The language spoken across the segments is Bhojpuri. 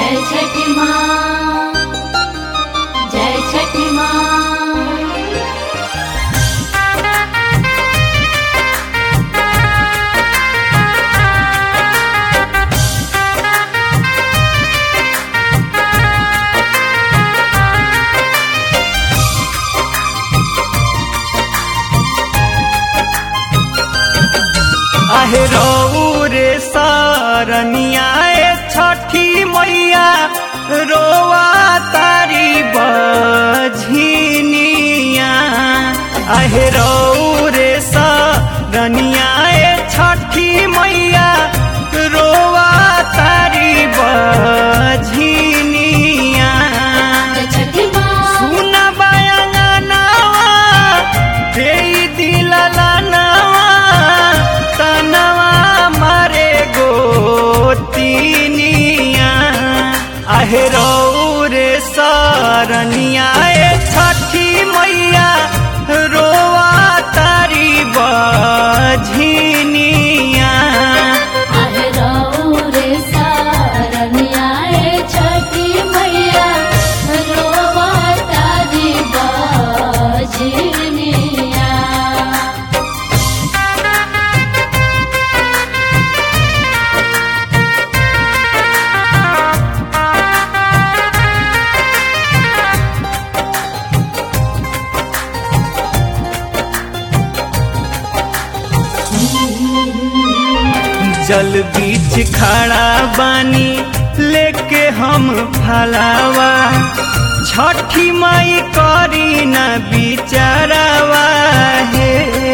जय छठी माँ जय छठी माँ आहे रऊ रे सरनिया ए छठी मैया रोवा तारी बझिनिया आहे रऊ रे सरनिया ए छठी मैया रोवा तारी बझिनिया जय छठी माँ सुना बायंगनावा देई दिलला नवा तनवा मारे गोतिनिया आहे रे सरनिया ए छठी मैया रोवा तारी बझिनिया आहे रऊ रे सारनिया ए छठी मैया रोवा तारी बजनिया जल बीच खड़ा बानी लेके हम फलावा छठी माई करी न बिचारावा हे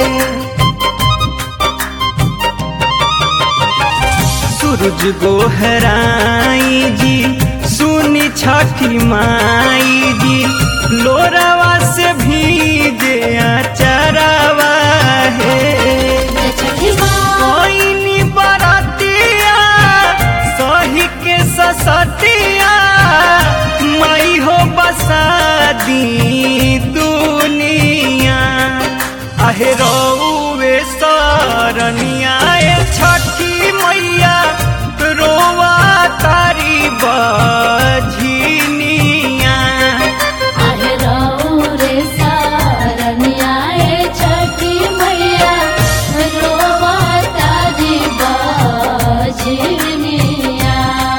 सूरज गोहराई जी सुनी छठी माई जी लोरावा से भीजे चरावा हे जय छठी माँ कोइनी बरतिया सही के ससतिया मई हो बसादी दुनिया आहे रौवे सरनिया ए छठी मैया रोवा तारी बझिनिया आहे रऊ रे सारनिया ए छठी मैया रोवा तारी बजनिया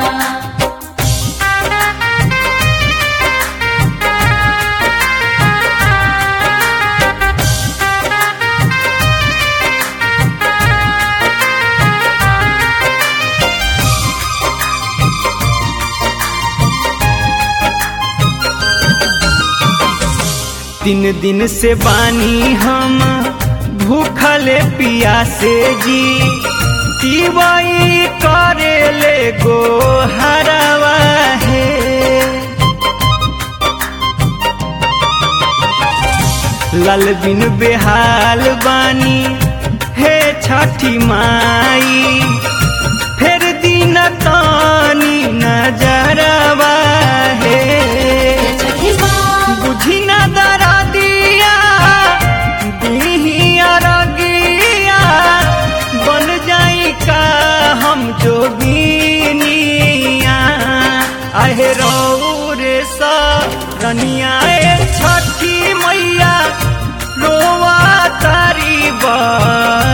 तीन दिन से बानी हम भूखले पियासे जी तिवाई करेले गो हरवा है लाल बिन बेहाल बानी हे छठी माई फिर दिन तानी नजरवा है जय छठी माँ बुझी न दरा दिया दिहिया रगिया बन जाई का हम जोगिनिया आहे रऊ रे सरनिया ए छठी मैया रोवा तारी बा